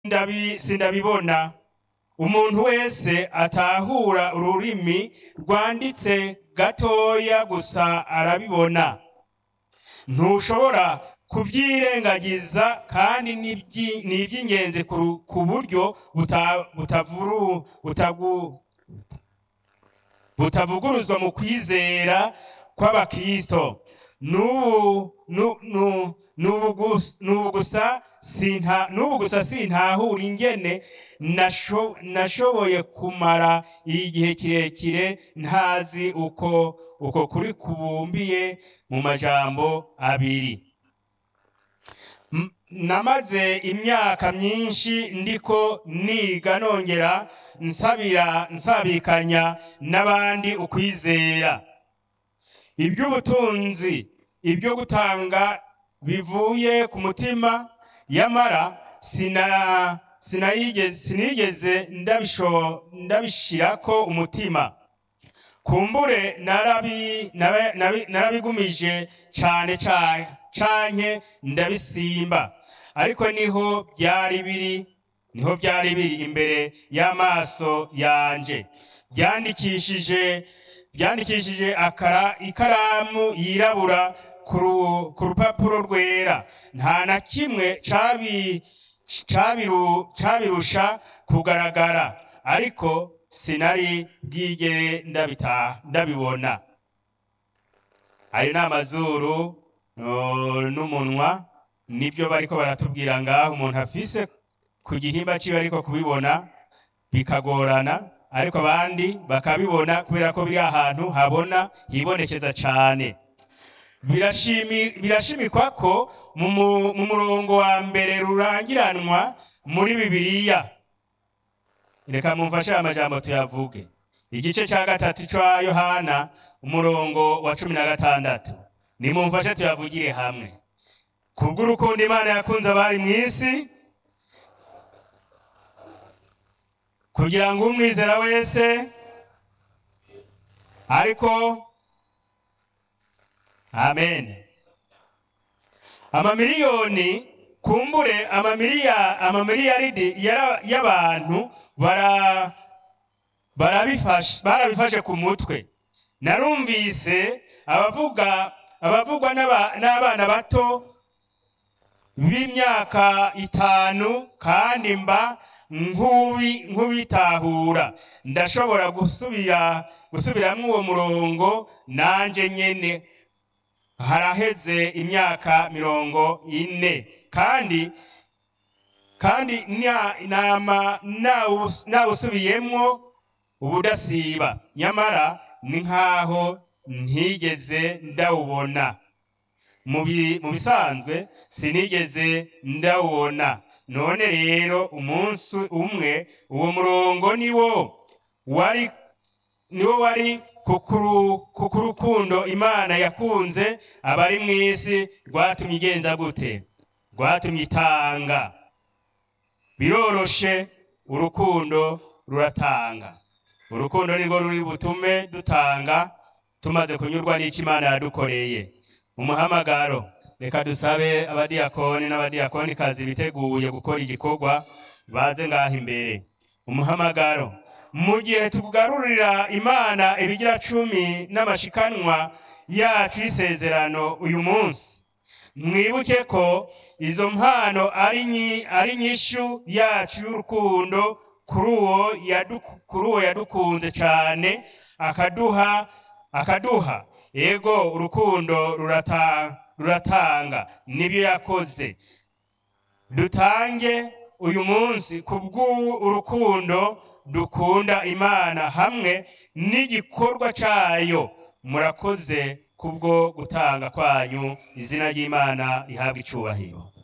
Ndabi- sindabibona umuntu wese atahura ururimi rwanditse gatoya gusa arabibona ntushobora kubyirengagiza kandi ni ibyi- ni iby'ingenzi ku ru- ku buryo buta- butavuru- butagu- butavuguruzwa mu kwizera kw'abakristo n'ubu nu- nu- n'ubu gus- n'ubu gusa sinta- n'ubu gusa sintahura ingene nasho- nashoboye kumara igihe kirekire ntazi uko uko kuri kubumbiye mu majambo abiri M- namaze imyaka myinshi ndiko niga nongera nsabira nsabikanya n'abandi ukwizera iby'ubutunzi ibyo gutanga bivuye ku mutima yamara sina sinayigeze sinigeze ndabisho ndabishirako umutima kumbure narabi nabe- nabi- narabigumije cane ca- canke ndabisimba ariko niho byari biri niho byari biri imbere y'amaso yanje byandikishije byandikishije akara ikaramu yirabura ku ru- ku rupapuro rwera nta na kimwe cabi cabiru cabirusha kugaragara ariko sinari bwigere ndabita ndabibona ayo ni amazuru no, n'umunwa nibyo bariko baratubwira ngaho umuntu afise ku gihimba ciwe ariko kubibona bikagorana ariko abandi bakabibona kubera ko biri ahantu habona hibonekeza cane birashimi birashimikwa ko mu mu- mu murongo wa mbere rurangiranwa muri bibiliya reka mumfashe aya majambo tuyavuge igice cya gatatu cya yohana umurongo wa cumi na gatandatu nimumfashe tuyavugire hamwe kubw'urukundo imana yakunze abari mu isi kugira ngo umwizera wese ariko amen amamiliyoni kumbure amamiliya amamiliyaridi yara- y'abantu bara barabifashe barabifashe ku mutwe narumvise abavuga abavugwa n'aba- n'abana bato b'imyaka itanu kandi mba nk'ubi- nk'ubitahura ndashobora gusubira gusubiramwo uwo murongo nanje nyene haraheze imyaka mirongo ine kandi kandi nya- nama nawus- nawusubiyemwo ubudasiba nyamara ni nk'aho ntigeze ndawubona mu bi- mu bisanzwe sinigeze ndawubona none rero umunsi umwe uwo murongo niwo wari niwo wari kukuru kukurukundo imana yakunze abari mu isi rwatumye igenza gute rwatumye itanga biroroshe urukundo ruratanga urukundo nirwo ruri butume dutanga tumaze kunyurwa n'icyo imana yadukoreye umuhamagaro reka dusabe abadiyakoni n'abadiyakonikazi biteguye gukora igikorwa baze ngaho imbere umuhamagaro mu gihe tugarurira imana ibigira cumi n'amashikanwa yacu y'isezerano uyu munsi mwibuke ko izo mpano ari nyi- ari nyishu yacu y'urukundo kuri uwo yadu- kuri uwo yadukunze cyane akaduha akaduha ego urukundo rurata- ruratanga nibyo yakoze dutange uyu munsi kubw'urukundo dukunda imana hamwe n'igikorwa cyayo murakoze kubwo gutanga kwanyu izina ry'imana rihabwa icubahiro